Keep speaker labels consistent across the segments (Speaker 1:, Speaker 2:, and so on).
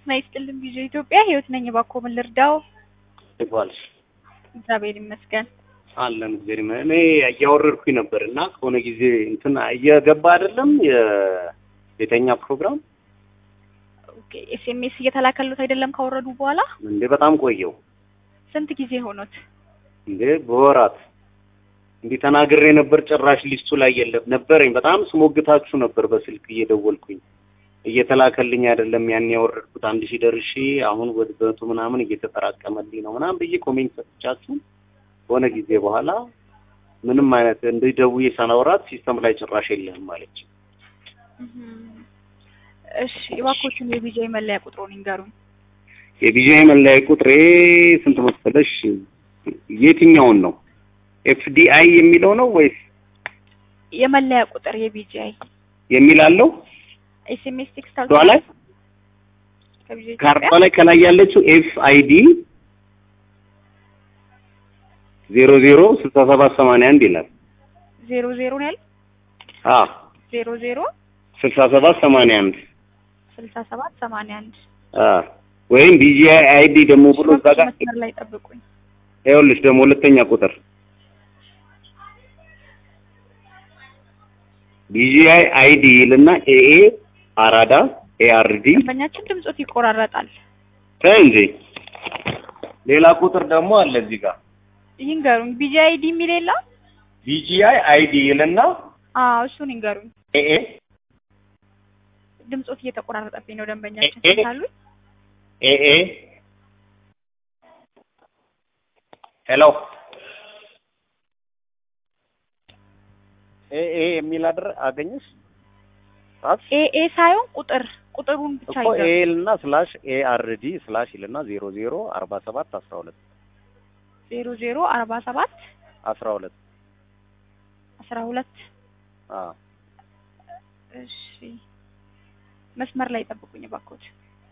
Speaker 1: ጤና ይስጥልኝ ቪኦኤ ኢትዮጵያ ህይወት ነኝ። እባክዎ ምን ልርዳው?
Speaker 2: ይባልሽ
Speaker 1: እግዚአብሔር ይመስገን።
Speaker 2: አለን እግዚአብሔር ይመስገን። እኔ እያወረድኩኝ ነበር እና ከሆነ ጊዜ እንትን እየገባ አይደለም የቤተኛ ፕሮግራም
Speaker 1: ኦኬ ኤስኤምኤስ እየተላከሉት አይደለም ካወረዱ በኋላ
Speaker 2: እንዴ በጣም ቆየው
Speaker 1: ስንት ጊዜ ሆኖት?
Speaker 2: እንዴ በወራት እንዲህ ተናግሬ ነበር። ጭራሽ ሊስቱ ላይ የለም ነበረኝ። በጣም ስሞግታችሁ ነበር በስልክ እየደወልኩኝ እየተላከልኝ አይደለም። ያን ያወረድኩት አንድ ሺህ ደርሼ አሁን ወደ መቶ ምናምን እየተጠራቀመልኝ ነው ምናምን ብዬ ኮሜንት ሰጥቻችሁ ከሆነ ጊዜ በኋላ ምንም አይነት እንዲህ ደውዬ ሳናወራት ሲስተም ላይ ጭራሽ የለህም ማለች።
Speaker 1: እሺ እባክዎቹን የቢጃይ መለያ ቁጥሩን ይንገሩኝ።
Speaker 2: የቢጃይ መለያ ቁጥሬ ስንት መሰለሽ? የትኛውን ነው? ኤፍዲአይ የሚለው ነው ወይስ
Speaker 1: የመለያ ቁጥር የቢጃይ
Speaker 2: የሚል አለው?
Speaker 1: ኤስኤምኤስ ቴክስት
Speaker 2: ካርዷ ላይ
Speaker 1: ከቢጃይ
Speaker 2: ካርዷ
Speaker 1: ኢትዮጵያ
Speaker 2: ላይ ከላይ ያለችው ኤፍ አይዲ ዜሮ ዜሮ ስልሳ ሰባት ሰማንያ አንድ ይላል።
Speaker 1: ዜሮ ዜሮ ነው ያለው
Speaker 2: አ
Speaker 1: ዜሮ ዜሮ
Speaker 2: ስልሳ ሰባት ሰማንያ አንድ
Speaker 1: ስልሳ ሰባት ሰማንያ አንድ
Speaker 2: አ ወይም ቢጂአይ አይዲ ደግሞ ብሎ እዛ ጋር
Speaker 1: መስመር ላይ ጠብቁኝ።
Speaker 2: ይኸውልሽ ደግሞ ሁለተኛ ቁጥር ቢጂአይ አይዲ ይልና ኤኤ አራዳ ኤአርዲ
Speaker 1: ደንበኛችን ድምጾት ይቆራረጣል።
Speaker 2: ተይ እንጂ ሌላ ቁጥር ደግሞ አለ እዚህ ጋር
Speaker 1: ይንገሩኝ። ቢጃይ አይዲ የሚል የለም?
Speaker 2: ቢጂአይ አይዲ ይልና
Speaker 1: አዎ እሱን ይንገሩኝ።
Speaker 2: ኤኤ
Speaker 1: ድምጾት እየተቆራረጠብኝ ነው። ደንበኛችን
Speaker 2: ኤ- ኤ-
Speaker 1: ካሉ
Speaker 2: ኤኤ ሄሎ ኤኤ የሚል አድር አገኘሽ ጻፍ
Speaker 1: ኤኤ ሳይሆን ቁጥር ቁጥሩን ብቻ
Speaker 2: እኮ
Speaker 1: ይንገሩኝ።
Speaker 2: ኤል እና ስላሽ ኤአርዲ ስላሽ ይልና ዜሮ ዜሮ አርባ ሰባት አስራ ሁለት
Speaker 1: ዜሮ ዜሮ አርባ ሰባት
Speaker 2: አስራ ሁለት
Speaker 1: አስራ ሁለት
Speaker 2: አ
Speaker 1: እሺ መስመር ላይ ጠብቁኝ እባክዎት።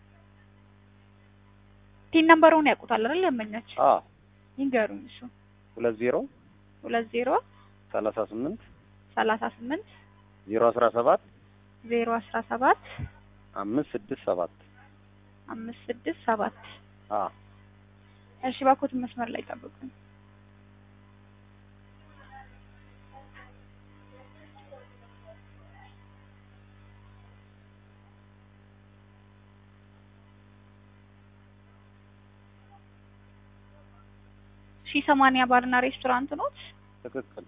Speaker 1: ቲን ነምበሩን ያውቁታል አይደል? ደንበኛችን
Speaker 2: አ
Speaker 1: ይንገሩኝ። እሱ
Speaker 2: ሁለት ዜሮ
Speaker 1: ሁለት ዜሮ
Speaker 2: ሰላሳ ስምንት
Speaker 1: ሰላሳ ስምንት
Speaker 2: ዜሮ አስራ ሰባት
Speaker 1: ዜሮ አስራ ሰባት
Speaker 2: አምስት ስድስት ሰባት
Speaker 1: አምስት ስድስት ሰባት
Speaker 2: አ
Speaker 1: እሺ እባክዎትን መስመር ላይ ጠብቁኝ። ሺህ ሰማንያ ባርና ሬስቶራንት ኖት?
Speaker 2: ትክክል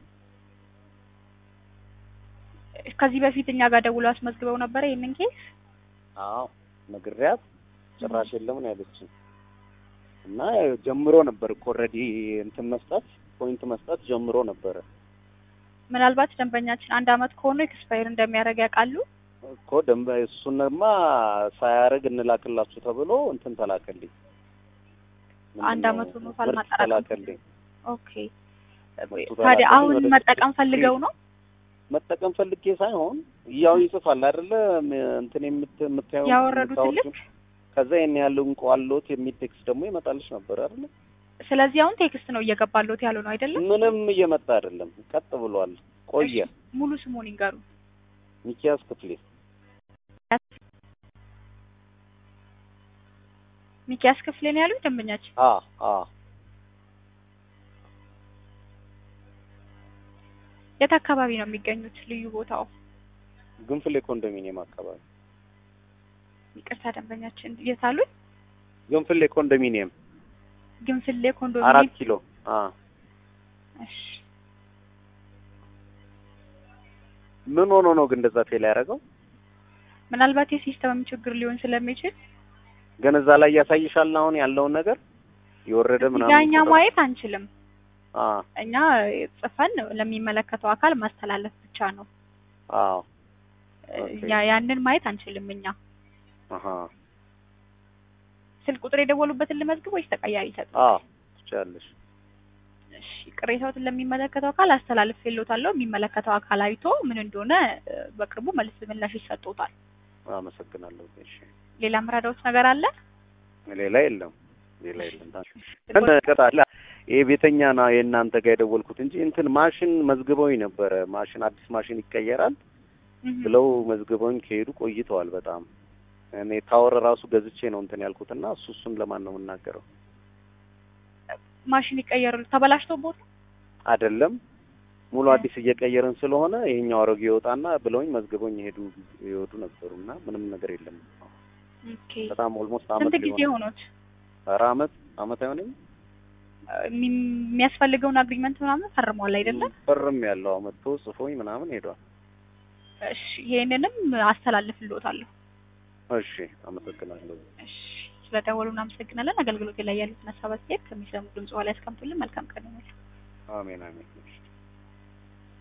Speaker 1: ከዚህ በፊት እኛ ጋር ደውለው አስመዝግበው ነበረ ይህንን ኬስ?
Speaker 2: አዎ ነግሬያት ጭራሽ የለም ነው ያለችኝ። እና ጀምሮ ነበር እኮ ኦልሬዲ እንትን መስጠት ፖይንት መስጠት ጀምሮ ነበረ
Speaker 1: ምናልባት ደንበኛችን አንድ አመት ከሆነ ኤክስፓየር እንደሚያደርግ ያውቃሉ?
Speaker 2: እኮ ደንበ እሱንማ ሳያደርግ እንላክላችሁ ተብሎ እንትን ተላከልኝ።
Speaker 1: አንድ አመት ሆኖታል
Speaker 2: ምርት
Speaker 1: ማጠራቀም
Speaker 2: ተላከልኝ።
Speaker 1: ኦኬ
Speaker 2: ምርቱ
Speaker 1: ታዲያ
Speaker 2: ተላከልኝ።
Speaker 1: አሁን
Speaker 2: ወደ
Speaker 1: መጠቀም ፈልገው ነው?
Speaker 2: መጠቀም ፈልጌ ሳይሆን ያው ይጽፋል አይደለ ም- እንትን የምት- የምታየው
Speaker 1: ያወረዱት
Speaker 2: የምታወርጂው።
Speaker 1: ልክ
Speaker 2: ከዛ ይሄን ያለው እንቋሎት የሚል ቴክስት ደግሞ ይመጣልሽ ነበር አይደለ?
Speaker 1: ስለዚህ አሁን ቴክስት ነው እየገባለት ያሉ ነው አይደለም?
Speaker 2: ምንም እየመጣ አይደለም፣ ቀጥ ብሏል። ቆየ።
Speaker 1: እሺ፣ ሙሉ ስሙን ይንገሩ።
Speaker 2: ሚኪያስ ክፍሌ
Speaker 1: ሚኪያስ ክፍሌ ነው ያሉት ደንበኛችን።
Speaker 2: አ አ
Speaker 1: የት አካባቢ ነው የሚገኙት? ልዩ ቦታው?
Speaker 2: ግንፍሌ ኮንዶሚኒየም አካባቢ
Speaker 1: ይቅርታ ደንበኛችን የት አሉት?
Speaker 2: ግንፍሌ ኮንዶሚኒየም
Speaker 1: ግንፍሌ
Speaker 2: አራት
Speaker 1: ኮንዶሚኒየም።
Speaker 2: ኪሎ አ
Speaker 1: እሺ
Speaker 2: ምን ሆኖ ነው ግን እንደዛ ፌል ያደረገው?
Speaker 1: ምናልባት የሲስተም ችግር ሊሆን ስለሚችል
Speaker 2: ግን እዛ ላይ ያሳይሻል አሁን ያለውን ነገር የወረደ
Speaker 1: እኛ
Speaker 2: ምናምን ቁጥር?
Speaker 1: ማየት አንችልም።
Speaker 2: አ
Speaker 1: እኛ ጽፈን ለሚመለከተው አካል ማስተላለፍ ብቻ ነው።
Speaker 2: አዎ ኦኬ።
Speaker 1: እኛ ያንን ማየት አንችልም። እኛ
Speaker 2: አሃ
Speaker 1: ስልክ ቁጥር የደወሉበትን ልመዝግብ ወይስ ተቀያሪ ይሰጡ?
Speaker 2: አ ትችያለሽ።
Speaker 1: እሺ ቅሬታዎትን ለሚመለከተው አካል አስተላልፍ የሎታለሁ። የሚመለከተው አካል አይቶ ምን እንደሆነ እ፣ በቅርቡ መልስ ምላሽ ይሰጡታል።
Speaker 2: አመሰግናለሁ። እሺ
Speaker 1: ሌላ ምራዳዎች ነገር አለ?
Speaker 2: ሌላ የለም ሌላ የለም። ታዲያ ይሄ ቤተኛ ና የእናንተ ጋር የደወልኩት እንጂ እንትን ማሽን መዝግበውኝ ነበረ። ማሽን አዲስ ማሽን ይቀየራል
Speaker 1: እህ፣
Speaker 2: ብለው መዝግበውኝ ከሄዱ ቆይተዋል በጣም እኔ ታወር ራሱ ገዝቼ ነው እንትን ያልኩት እና እሱ እሱን ለማን ነው የምናገረው?
Speaker 1: ማሽን ይቀየር ተበላሽቶ ቦታ
Speaker 2: አይደለም ሙሉ አዲስ እየቀየርን ስለሆነ ይሄኛው አሮጌ ይወጣና ብለውኝ መዝግበውኝ የሄዱ ይወዱ ነበሩ እና ምንም ነገር የለም።
Speaker 1: ኦኬ
Speaker 2: በጣም ኦልሞስት አመት
Speaker 1: ስንት ጊዜ
Speaker 2: ሊሆን
Speaker 1: ሆኖት
Speaker 2: ኧረ አመት አመት አይሆንም
Speaker 1: የሚ- የሚያስፈልገውን አግሪመንት ምናምን ፈርሟል አይደለም?
Speaker 2: ፈርም ያለው አመት ጽፎኝ ምናምን ሄዷል።
Speaker 1: እሺ ይሄንንም አስተላልፍልዎታለሁ።
Speaker 2: እሺ አመሰግናለሁ።
Speaker 1: እሺ ስለደወሉ እናመሰግናለን። አገልግሎት ላይ ያሉትን ሀሳብ አስተያየት ከሚሰሙ ድምጽ ላይ ያስቀምጡልን። መልካም ቀን ይሁንልዎት።
Speaker 2: አሜን አሜን። እሺ